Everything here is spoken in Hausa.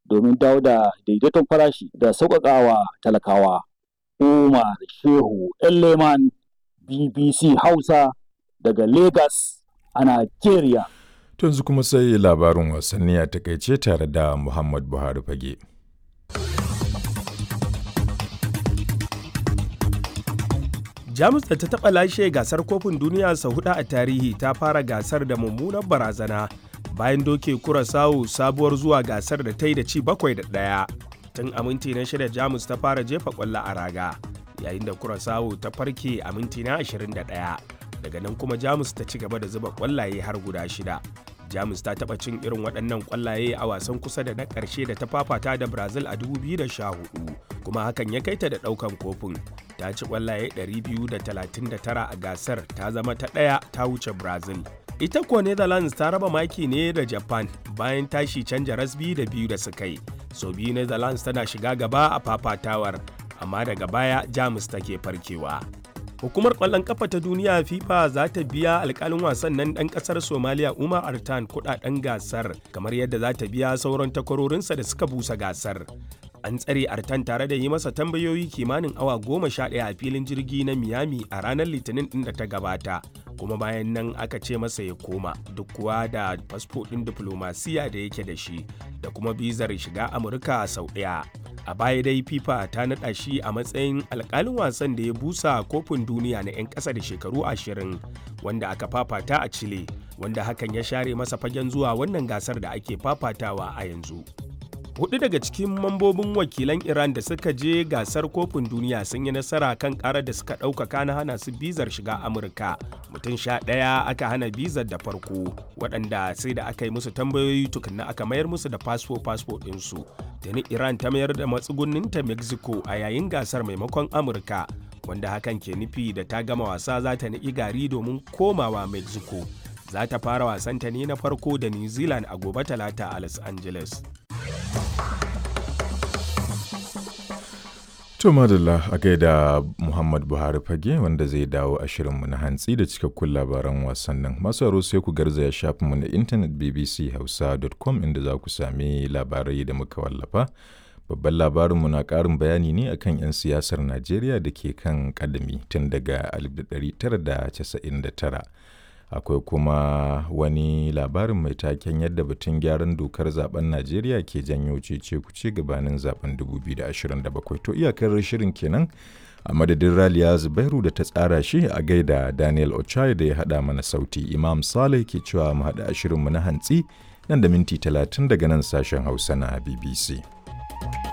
domin dawo da daidaiton farashi da sauƙaƙawa talakawa. Umar Shehu Leman BBC Hausa daga Lagos a Najeriya. yanzu kuma sai labarin wasanni a takaice tare da Muhammad Buhari fage. jamus da ta taɓa lashe gasar kofin duniya sau hudu a tarihi ta fara gasar da mummunar barazana bayan doke kurasawu sabuwar zuwa gasar da ta yi da ci bakwai da ɗaya tun a minti na shida jamus ta fara jefa ƙwallo a raga yayin da kurasawu ta farke a minti na 21 daga nan kuma jamus ta ci gaba da zuba ƙwallaye har guda shida jamus ta taɓa cin irin waɗannan ƙwallaye a wasan kusa da na ƙarshe da ta fafata da brazil a 2014 kuma hakan ya kai ta da ɗaukan kofin ta ci ƙwallaye 239 a gasar ta zama ta ɗaya ta wuce brazil ita kuwa netherlands ta raba maki ne da japan bayan tashi canja rasbi da biyu da suka yi so biyu netherlands tana shiga gaba a fafatawar amma daga baya jamus take farkewa hukumar kwallon kafa ta duniya fifa za ta biya alkalin wasan nan dan kasar somaliya umar artan kudaden gasar kamar yadda za ta biya sauran takwarorinsa da suka busa gasar an tsare artan tare da yi masa tambayoyi kimanin awa goma sha ɗaya a filin jirgi na miami a ranar litinin ɗin da ta gabata kuma bayan nan aka ce masa ya koma duk kuwa da fasfo ɗin diflomasiya da yake da shi da kuma bizar shiga amurka sau ɗaya a baya dai fifa ta naɗa shi a matsayin alkalin wasan da ya busa kofin duniya na 'yan ƙasa da shekaru ashirin wanda aka fafata a chile wanda hakan ya share masa fagen zuwa wannan gasar da ake fafatawa a yanzu hudu daga cikin mambobin wakilan iran da suka je gasar kofin duniya sun yi nasara kan karar da suka ɗaukaka na hana su bizar shiga amurka mutum sha ɗaya aka hana bizar da farko waɗanda sai da aka yi musu tambayoyi tukunna aka mayar musu da fasfo fasfo ɗinsu tuni iran ta mayar da matsugunninta mexico a yayin gasar maimakon amurka wanda hakan ke nufi da ta gama wasa za ta niƙi gari domin komawa mexico za ta fara wasanta ne na farko da new zealand a gobe talata a los angeles To madalla a gaida Muhammad Buhari fage wanda zai dawo a shirinmu na hantsi da cikakkun labaran wasannin. Masu aro sai ku garzaya shafinmu na intanet bbchausa.com inda za ku sami labarai da muka wallafa. Babban labarinmu na ƙarin bayani ne akan 'yan siyasar Najeriya da ke kan ƙadami tun daga 1999. akwai kuma wani labarin mai taken yadda batun gyaran dokar zaben najeriya ke janyo cece kuce gabanin zaben 2027 to iyakar shirin kenan a madadin raliya zubairu da ta tsara shi a gaida daniel ochai da ya hada mana sauti imam saleh ke cewa mu hada shirinmu na hantsi nan da minti 30 daga nan sashen hausa na bbc